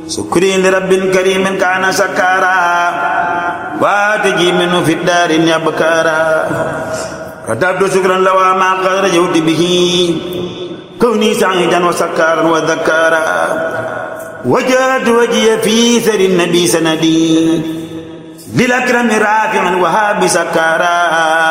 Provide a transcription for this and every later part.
سكري لرب كريم كان سكارا واتجي منه في الدار يبكارا كتبت شكرا لو ما قد رجوت به كوني سعيدا وسكارا وذكارا وجهت وجهي في سر النبي سندي للأكرم رافعا وهاب سكارا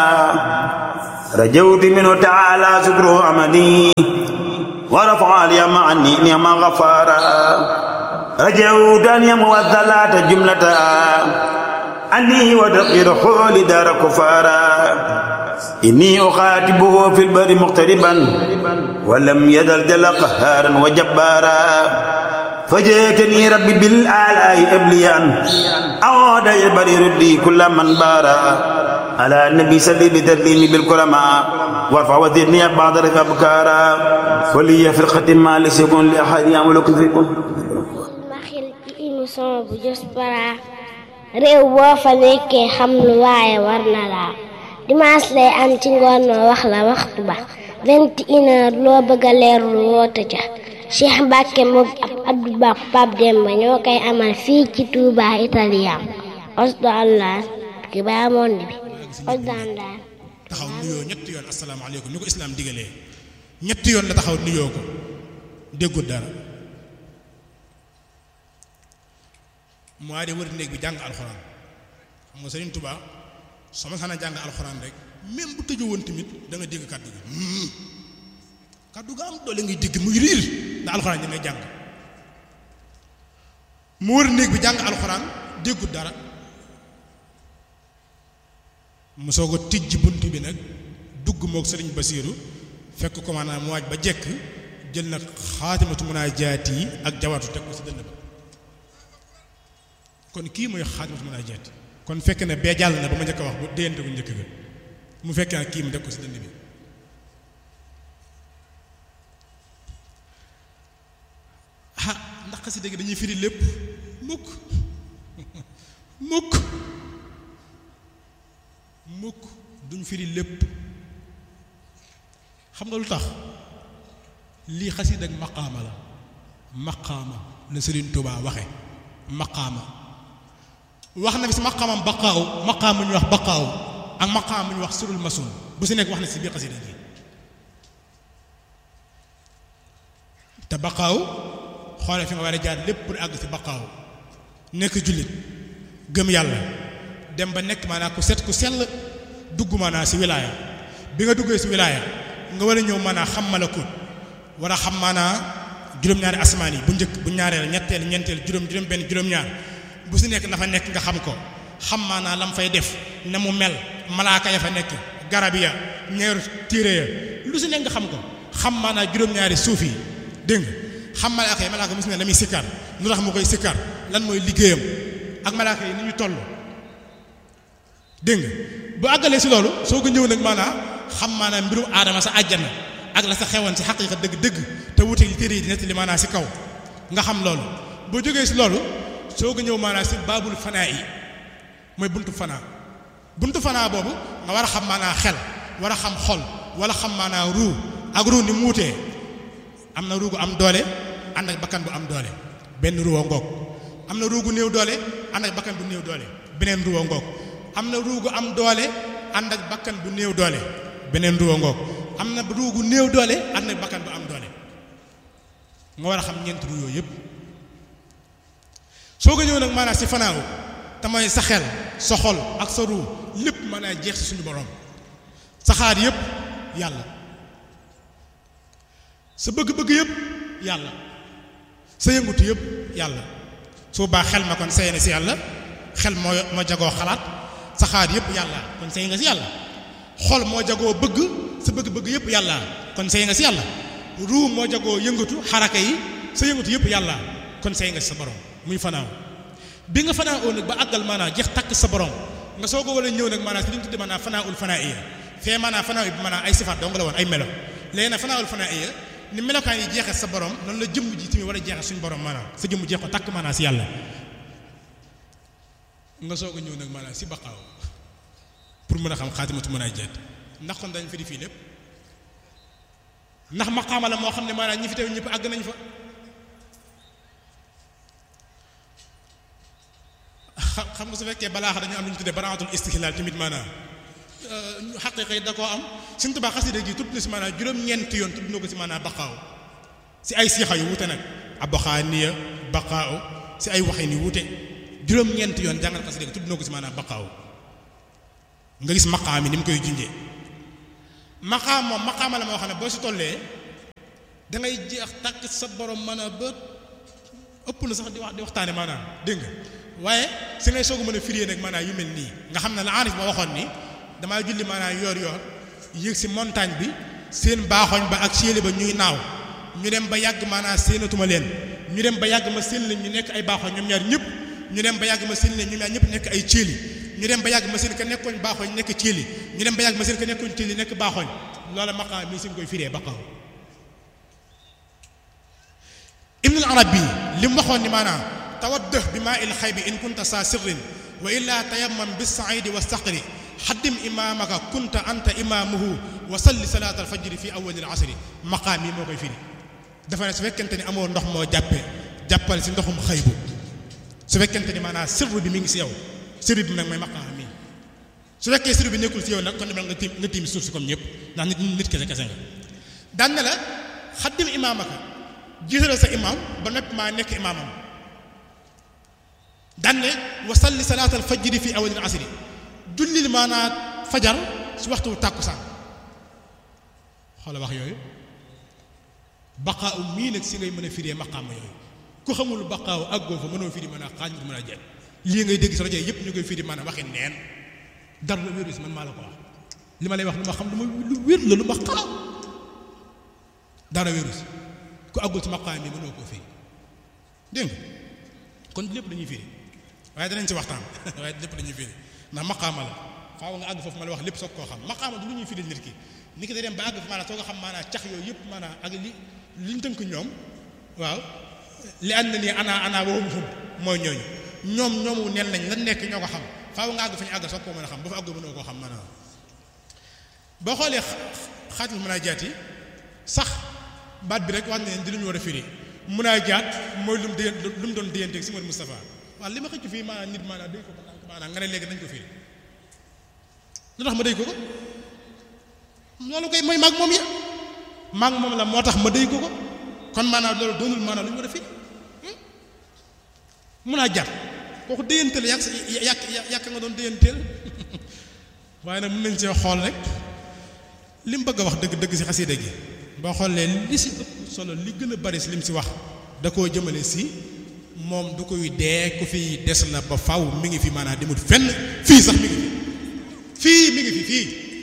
رجوت منه تعالى شكره عمدي ورفع لي عني نعم غفارا رجوت أن يمو الثلاث جملة أني ودقير حول دار كفارا إني أخاتبه في البر مقتربا ولم يزل جل قهارا وجبارا فجئتني ربي بالآلاء أبليا أعود البر ردي كل من بارا على النبي صلي بتسليمي بالكرماء وارفع وزدني بعض الأبكارا ولي فرقة ما ليس يكون لأحد يعملكم فيكم ma xel ci émission bu Diaspora réew boo fa nekkee xam lu waaye war na laa dimanche lay am ci ngoon ma wax la waxtu ba vingt et une heure loo bëgg a leerlu woote ca Cheikh Mbacke moom ab Abdou Ba Pape Demba ñoo koy amal fii ci Touba Italien osdo allah ki baa monde bi osdo allah taxaw nuyoo ñetti yoon asalaamaaleykum ni ko islaam digalee ñetti yoon la taxaw nuyoo ko déggul dara mu waa de wër néeg bi jàng alxuraan xam nga Sëriñ Tuubaa soo ma sana jàng alxuraan rek même bu tëju woon tamit da nga dégg kàddu gi kàddu ga am doole ngay dégg muy riir ndax alxuraan da ngay jàng mu wër néeg bi jàng alxuraan déggul dara mu soog a tijj bunt bi nag dugg moog sëriñ Basiiru fekk ko maanaam mu waaj ba jekk jël nag xaatimatu munaajaat yi ak jawaatu teg ko si dënn ba kon kii mooy xaatimatu munaajaat kon fekk na bee jàll na ba ma njëkk a wax bu déyante ko njëkk ga mu fekk na kii mu teg ko si dënn bi ah ndax xasida gi dañuy firi lépp mukk mukk mukk duñ firi lépp xam nga lu tax lii xasida ak maqaama la maqaama la Sëriñ Tuubaa waxe maqaama wax na fi si maqaamam baqaaw maqaam ñu wax baqaaw ak maqaam ñu wax surul masun bu si nekk wax na si biir xasida gi te baqaaw xoole fi nga war a jaar lépp pour àgg si baqaaw nekk jullit gëm yàlla dem ba nekk maanaam ku set ku sell dugg maanaam si wilaaya bi nga duggee si wilaaya nga war a ñëw maanaam xam malakut war a xam maanaam juróom-ñaari asmaan yi bu njëkk bu ñaareel ñetteel ñeenteel juróom juróom benn juróom-ñaar bu si nekk dafa nekk nga xam ko xam maanaam lam fay def na mu mel malaaka ya fa nekk garab ya ñeeru téere ya lu si nekk nga xam ko xam maanaam juróom-ñaari suuf yi dégg nga xam malaaka yi malaaka mu si ne la muy sikkar lu tax mu koy sikkar lan mooy liggéeyam ak malaaka yi ni ñu toll dégg nga bu àggalee si loolu soo ko ñëw nag maanaam xam maanaam mbirum aadama sa àjjana ak la sa xewoon si xaqiiqa dëgg-dëgg te wuute li téere yi di nettali maanaam si kaw nga xam loolu boo jógee si loolu soo ko ñëw maanaam si baabul fanaa yi mooy buntu fanaa buntu fanaa boobu nga war a xam maanaam xel war a xam xol wala xam maanaam ruu ak ruu ni mu wutee am na ruu gu am doole ànd ak bakkan bu am doole benn ruwa ngoog am na ruu gu néew doole ànd ak bakkan bu néew doole beneen ruwa ngoog am na ruu gu am doole ànd ak bakkan bu néew doole beneen ruwa ngoog am na ruu gu néew doole ànd ak bakkan bu am doole nga war a xam ñeent ruu yooyu yëpp soo ko ñëw nag maanaam si fanaaw te mooy sa xel sa xol ak sa ruu lépp mën a jeex si suñu borom sa xaar yëpp yàlla sa bëgg-bëgg yëpp yàlla sa yëngutu yëpp yàlla su baa xel ma kon sey na si yàlla xel moo moo jagoo xalaat sa xaar yëpp yàlla kon sey nga si yàlla xol moo jagoo bëgg sa bëgg-bëgg yëpp yàlla kon sey nga si yàlla ruu moo jagoo yëngatu xaraka yi sa yëngatu yëpp yàlla kon sey nga si sa borom muy fanaaw bi nga fanaa oo nag ba àggal maanaam jeex takk sa borom nga soo ko wala ñëw nag maanaam si li ñu tudde maanaam fanaa ul fanaa iya fee maanaam fanaa bi maanaam ay sifaat dong la woon ay melo léegi nag fanaa ul fanaa iya ni melokaan yi jeexee sa borom noonu la jëmm ji tamit war a jeexee suñu borom maanaam sa jëmm jeex ko takk maanaam si yàlla nga soog a ñëw nag maanaam si baqaaw pour mën a xam xaatimatu mën a jeet ndax kon dañ fi di fii lépp ndax maqaama la moo xam ne maanaam ñi fi teew ñëpp àgg nañ fa xam xam nga su fekkee balaax dañu am lu ñu tuddee baraatul istihlaal tamit maanaam xaqiiqa yi da koo am Sëriñ Tuubaa xasida gi tudd na si maanaam juróom-ñeenti yoon tudd na ko si maanaam baqaaw si ay siixa yu wute nag abaxaaniya baqaaw si ay waxin yu wute juróom-ñeenti yoon jàngal xasida gi tudd na ko si maanaam baqaaw nga gis maqaam yi ni mu koy junjee maqaam moom maqaama la moo xam ne boo si tollee da ngay jeex tàkk sa borom mën a ba ëpp na sax di wax di waxtaane maanaam dégg nga waaye si ngay soog a mën a firée nag maanaam yu mel nii nga xam ne la aarif ba waxoon ni damaa julli maanaam yoor yoor yéeg si montagne bi seen baaxoñ ba ak séeli ba ñuy naaw ñu dem ba yàgg maanaam séenatuma leen ñu dem ba yàgg ma seen leen ñu nekk ay baaxoñ ñoom ñaar ñëpp ñu dem ba yàgg ma seen leen ñoom ñaar ñëpp nekk ay céeli ñu dem ba yàgg ma seen ka nekkoon baaxoñ nekk céeli ñu dem ba yàgg ma seen ka nekkoon céeli nekk baaxoñ loola maqaam mii si nga koy firee baqaw ibnul arabi li mu waxoon ni maanaam tawaddëh bi maa il xay bi in kunta saa sirrin wa illaa tayammam bis saidi wa saqri xaddim imaamaka kunta anta imaamuhu wa salli salaat alfajri fi awwalil asri maqaam yi moo koy firi dafa ne su fekkente ni amoo ndox moo jàppee jàppal si ndoxum xëybu su fekkente ni maanaam sirru bi mi ngi si yow sirru bi nag mooy maqaam mi su fekkee sirru bi nekkul si yow nag kon demal nga tiim nga tiim suuf si comme ñëpp ndax nit nit kese kese nga daan na la xaddim imaamaka jiitalal sa imaam ba noppi maa nekk imaamam daan ne wa salli salaat alfajri fi awwalil asri jullil maanaa fajar si waxtu tàkkusaan xoola wax yooyu baqaaw mii nag si ngay mën a firee maqaama yooyu ku xamul baqaaw àggoo fa mënoo firi mën a xaaj nga mën a jël lii ngay dégg si rajo yëpp ñu koy firi maanaam waxi neen dara la wéeru si man maa la ko wax li ma lay wax lu ma xam lu ma lu wér la lu ma xam dara wéeru si ku àggul si maqaam bi mënoo koo firi dégg nga kon lépp dañuy firi waaye danañ si waxtaan waaye lépp dañuy firi ndax maqaama la faaw nga àgg foofu ma la wax lépp soog koo xam maqaama du lu ñuy firi nit ki ni ki da dem ba àgg fi maanaam soo ko xam maanaam cax yooyu yëpp maanaam ak li li ñu tënk ñoom waaw li ànd na nii ana ana waxum xum mooy ñooñu ñoom ñoomu neen nañ lan nekk ñoo ko xam faaw nga àgg fa ñu àgg soog koo mën a xam ba fa àgg mënoo koo xam maanaam boo xoolee xaatul mën a jaat yi sax baat bi rek wax ne di lu ñu war a firi mun a jaat mooy lu mu diggante lu mu doon digganteeg si Mouhamed Moustapha waaw li ma xëcc fii maanaam nit maanaam day ko maanaam nga ne léegi nañ ko firi lu tax ma déy ko ko loolu koy mooy maag moom ya maag moom la moo tax ma déy ko ko kon maanaam loolu doonul maanaam lu ñu war a firi mun a jaat kooku déyanteel yàq yàq yàq nga doon déyanteel waaye nag mën nañ see xool rek li mu bëgg a wax dëgg dëgg si xasida gi boo xoolee li si ëpp solo li gën a bari si lim si wax da koo jëmale si moom du koy dee ku fi des la ba faw mi ngi fi maanaam demut fenn fii sax mi ngi fi fii mi ngi fi fii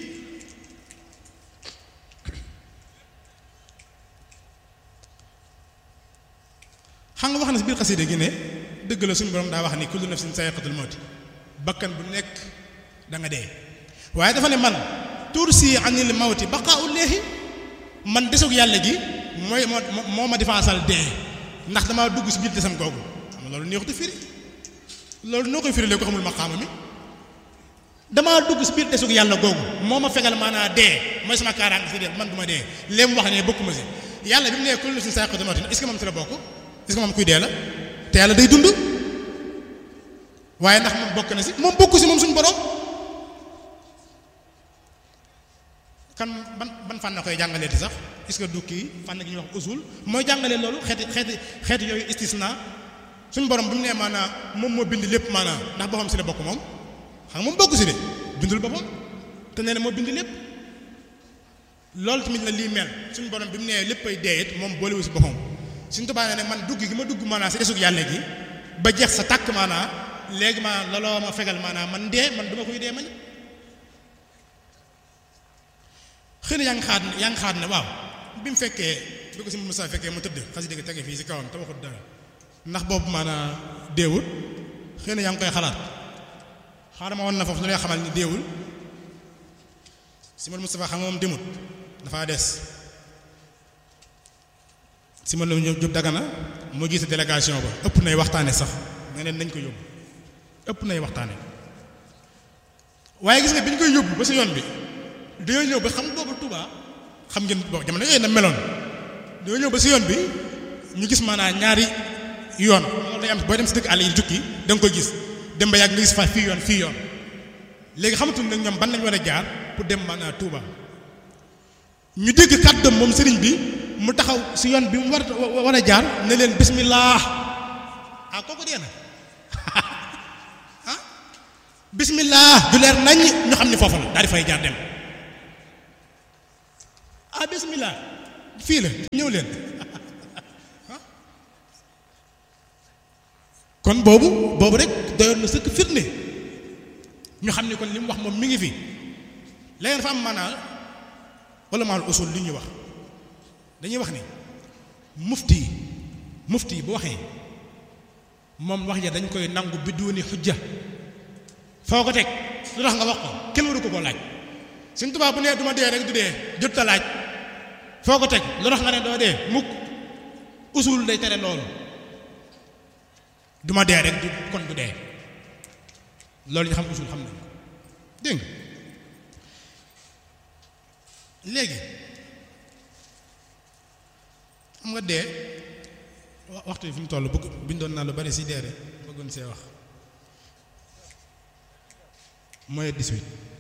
xam nga wax na si biir xasida gi ne dëgg la suñu borom daa wax ni kullu nafsin sa'iqatul mawti bakkan bu nekk da nga dee waaye dafa ne man tursi anil mawti baqaa'u leexi man desug yàlla gi mooy moo moo ma defaasal dee ndax damaa dugg si biir desam googu xam nga loolu neexut a firi loolu noo koy firi léegi ko xamul maqaama mi damaa dugg si biir desug yàlla googu moo ma fegal maanaa dee mooy sama kaaraange si dee man du ma dee léem wax ne bokkuma si yàlla bi mu nee kullu nafsin zaa'iqatul mawti est-ce que moom si la bokk est-ce que moom kuy dee la te yàlla day dund waaye ndax moom bokk na si moom bokku si moom suñu borom kan ban ban fànn koy jàngalee ti sax est-ce que du kii fànn gi ñuy wax usul mooy jàngalee loolu xeeti xeeti xeeti yooyu istisna suñu borom bi mu nee maanaam moom moo bind lépp maanaam ndax boppam si la bokk moom xam nga moom bokk si de bindul boppam te nee na moo bind lépp loolu tamit la lii mel suñu borom bi mu nee léppay dee it moom boolewu si boppam suñu tubaab ne man dugg gi ma dugg maanaam si desug yàlla gi ba jeex sa tàkk maanaam léegi maanaam looloo ma fegal maanaam man dee man duma koy dee man xëy na yaa ngi xaat ne yaa ngi xaat ne waaw bi mu fekkee bi ko si Moussa fekkee mu tëdd xasida gi tege fii si kawam te waxut dara ndax boobu maanaam deewul xëy na yaa ngi koy xalaat xaaral ma woon na foofu lu lay xamal ni deewul si Moustapha xam nga moom demut dafa des si ma la Jóob Dagana moo gis délégation ba ëpp nay waxtaane sax nga ne nañ ko yóbbu ëpp nay waxtaane waaye gis nga bi ñu koy yóbbu ba si yoon bi dañoo ñëw ba xam boobu Touba xam ngeen boo jamono yooyu na meloon dañoo ñëw ba si yoon bi ñu gis maanaam ñaari yoon loolu day am booy dem si dëkk àll yi jukki da nga koy gis dem ba yàgg nga gis fa fii yoon fii yoon léegi xamatuñ nag ñoom ban lañ war a jaar pour dem maanaam Touba ñu dégg kàddoom moom sëriñ bi mu taxaw si yoon bi mu war war a jaar ne leen bismillah ah kooku dee na ah bismillah du leer nañ ñu xam ni foofu la daal di fay jaar dem ah bismillah fii la ñëw leen kon boobu boobu rek doyoon na sëkk firnde ñu xam ni kon li mu wax moom mi ngi fi léegi dafa am maanaa wala maal usul li ñuy wax dañuy wax ni mufti yi mufti yi bu waxee moom wax ja dañ koy nangu bidduuni xujja foo ko teg lu tax nga wax ko kenn waru ko koo laaj suñ tubaab bu nee duma dee rek du dee jot ta laaj foo ko teg lu tax nga ne doo dee mukk usul day tere loolu duma dee rek du kon du dee loolu ñu xam usul xam nañ ko dégg nga léegi xam nga dee waxtu yi fi mu toll bëgg bindoon naa lu bari si dee rek bëggoon see wax mooy 18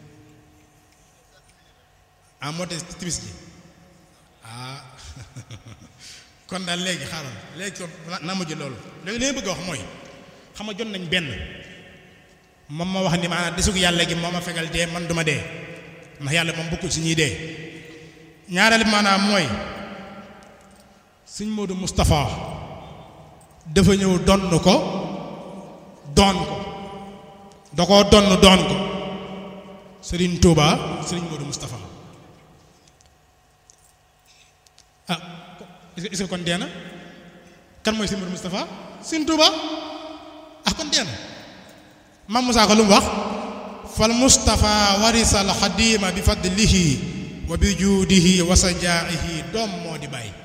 ah moo te timis ji ah kon daal léegi xaaral léegi kon naa mujj loolu léegi li ma bëgg a wax mooy xam nga jot nañ benn moom ma wax ni maanaam desug yàlla gi moo ma fegal dee man duma dee ndax yàlla moom bokkul si ñuy dee ñaareel maanaam mooy sëñ Modou Moustapha dafa ñëw donn ko doon ko da koo donn doon ko Serigne Touba Serigne Modou Moustapha ah est-ce que kon dee na kan mooy Serigne Modou Moustapha Serigne Touba ah kon dee na Mam Moussa ko lu mu wax fal Moustapha warisal xadima bi fadlihi wa bi juudihi wa sajaa'ihi doom moo di bàyyi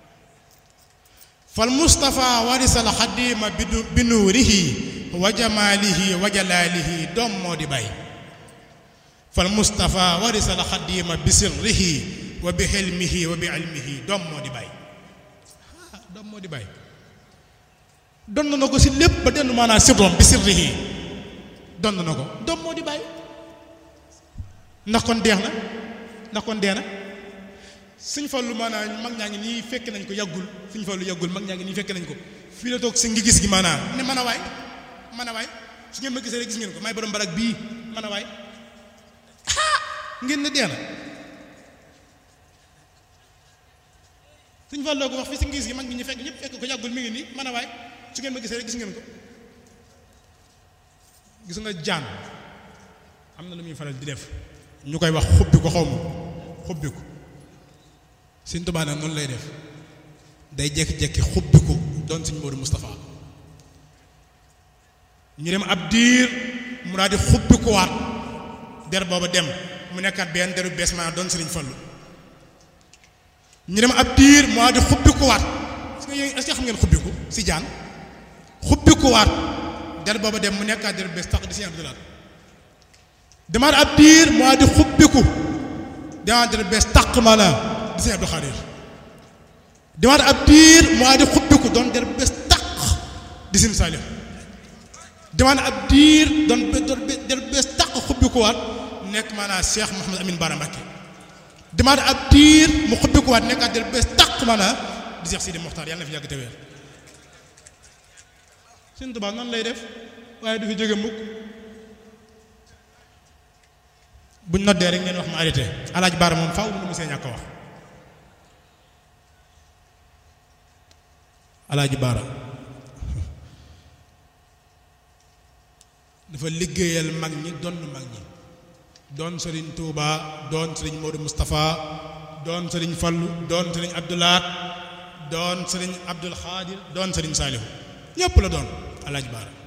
fal Moustapha warisal xadima bi nuurihi wa jamaalihi wa jalaalihi doom moo di bàyyi fal Moustapha warisal xadima bi sirrihi wa bi xilmihi wa bi ilmihi doom moo di bàyyi ah doom moo di bàyyi donn na ko si lépp ba denn maanaam sirrom bi sirrihi donn na ko doom moo di bàyyi ndax kon deex na ndax kon dee na suñ fallu maanaam mag ñaa ngi nii fekk nañ ko yàggul suñ fallu yàggul mag ñaa ngi nii fekk nañ ko fii la toog si ngi gis gi maanaam ne man a waay man a waay su ngeen ma gisee rek gis ngeen ko may borom barak bii man a waay ngeen ne dee na suñ falloo ko wax fii si ngi gis gi mag ñi ñu fekk ñëpp fekk ko yàggul mi ngi nii man a waay su ngeen ma gisee rek gis ngeen ko gis nga jaan am na lu muy faral di def ñu koy wax xubbi ko xaw ma xubbi ko Sëñ Tuubaa nag noonu lay def day jekki-jekki xubbi ko doon Sëñ Moodu Moustapha ñu dem ab diir mu daal di xubbi ko waat der booba dem mu nekkaat benn deru bees maanaam doon Sëriñ Fallu ñu dem ab diir mu daal di xubbi ko waat est-ce que xam ngeen xubbi ko si jaan xubbi ko waat der booba dem mu nekkaat deru bees tax di Sëñ Abdou Lahad demaat ab diir mu daal di xubbiku demaat deru bees taq maanaam di Sëñ Abdou Khadir demaat ab diir mu daal di xubbiku doon deru bees taq di Sëñ Saliou demaat ab diir doon deru bees taq xubbiku waat nekk maanaam Cheikh Mouhamed Amine Bara Mbacké demaat ab diir mu xubbiku waat nekkaat deru bees taq maanaam di Cheikh Sidi Mokhtar yàlla na fi yàgg te wér Sëñ Tuubaa noonu lay def waaye du fi jóge mukk buñ noddee rek ngeen wax ma arrêté alaaj baara moom faaw mu see ñàkk wax alaaji baara dafa liggéeyal mag ñi doon mag ñi doon sëriñ Touba doon sëriñ Modou Moustapha doon sëriñ Fallu doon sëriñ Abdoulaat doon sëriñ Abdul Xaadir doon sëriñ Saalihu ñépp la doon alaaji baara